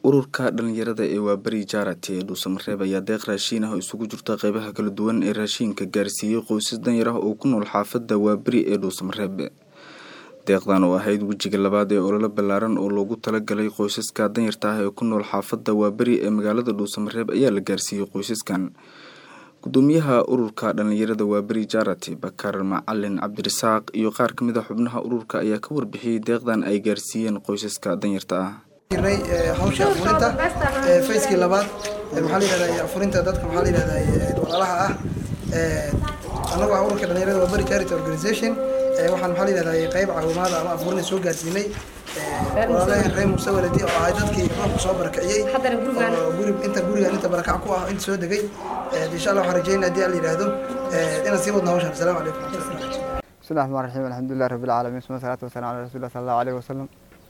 ururka dhalinyarada ee waaberi jaarati ee dhuusamareeb ayaa deeq raashiin ah oo isugu jirta qeybaha kala duwan ee raashiinka gaarsiiyey qoysas danyar ah oo ku nool xaafadda waaberi ee dhuusamareeb deeqdan oo ahayd wejiga labaad ee ololo ballaaran oo loogu talagalay qoysaska danyarta ah ee ku nool xaafadda waaberi ee magaalada dhuusamareeb ayaa la gaarsiiyey qoysaskan gudoomiyaha ururka dhalinyarada waaberi jaarati bakar macalin cabdirasaaq iyo qaar ka mid a xubnaha ururka ayaa ka warbixiyey deeqdan ay gaarsiiyeen qoysaska danyarta ah jirnay hawsha afurinta facekii labaad maxaa la yihahdaa afurinta dadka maxaa la yihahdaa walaalaha ah annagu ah ururka dhalinyarada waa bari charity organization waxaan maxaa la yihahdaa qayb caawimaada ama afurin soo gaarsiinay walaalahan reer muuse waladi oo ahay dadkii roobka soo barakiciyey oo guri inta gurigan inta barakac ku ah inta soo degay insha allah waxaan rajeynaa haddii alla yidhaahdo inaan sii wadno hawshan asalaamu calaykum bismi llahi raxmaan raxiim alxamdulilah rabbi alcaalamiin suma salaatu wasalaam ala rasuulillah sala allahu alayhi wasalam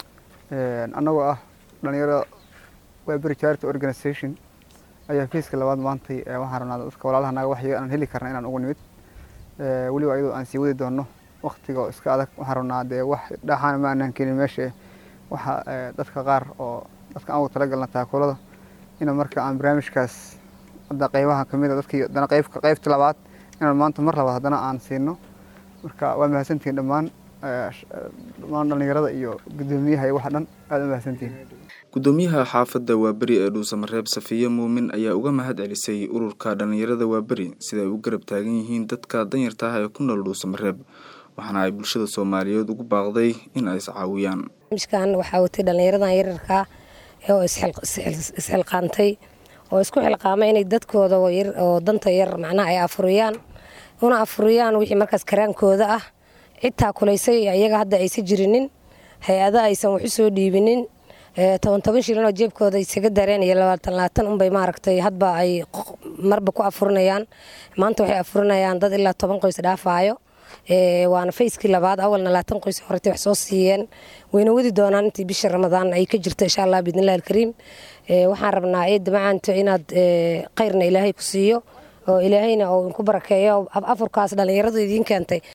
annagoo ah dhalinyaro waaberi charity organization ayaa fiiska labaad maantay waxaan rabnaa dadka walaalaha naga waxyo aan heli karna inaan ugu nimid weliba ayadoo aan sii wadi doono waktiga iska adag waxaan rabnaa dee wax dhaxaana ma aanaan keenin meesha waxa dadka qaar oo dadka aan ugu talagalna taakuulada ina marka aan barnaamijkaas hadda qeybaha kamid a dadkii haddana qeybka qeybta labaad inaan maanta mar labaad haddana aan siino marka waa mahadsantihiin dhammaan dhammaan dhalinyarada iyo gudoomiyaha iyo waxa dhan aada u mahadsantihiin gudoomiyaha xaafadda waaberi ee dhuusamareeb safiye muumin ayaa uga mahad celisay ururka dhalinyarada waaberi sida ay u garab taagan yihiin dadka danyarta ah ee ku nool dhuusamareeb waxaana ay bulshada soomaaliyeed ugu baaqday in ay iscaawiyaan barnaamijkan waxaa watay dhallinyaradan yararkaa oo isxilqaantay oo isku xilqaamay inay dadkooda oo danta yar macnaha ay afuriyaan una afuriyaan wixii markaas karaankooda ah cid taakulaysay iyaga hadda aysa jirinin hay-ada aysan waxu soo dhiibinin toban toban shilin oo jeebkooda isaga dareen iyo labaatan labaatan unbay maaragtay hadba ay marba ku afurinayaan maanta waxay afurinayaan dad ilaa toban qoys dhaafaayo waana fayskii labaad awalna labaatan qoys horeta wax soo siiyeen wayna wadi doonaan intii bisha ramadaan ay ka jirto insha allah biidnillahi alkariim waxaan rabnaa eedda macaanto inaad khayrna ilaahay ku siiyo oo ilaahayna oo inku barakeeyo afurkaas dhallinyaradu idiin keentay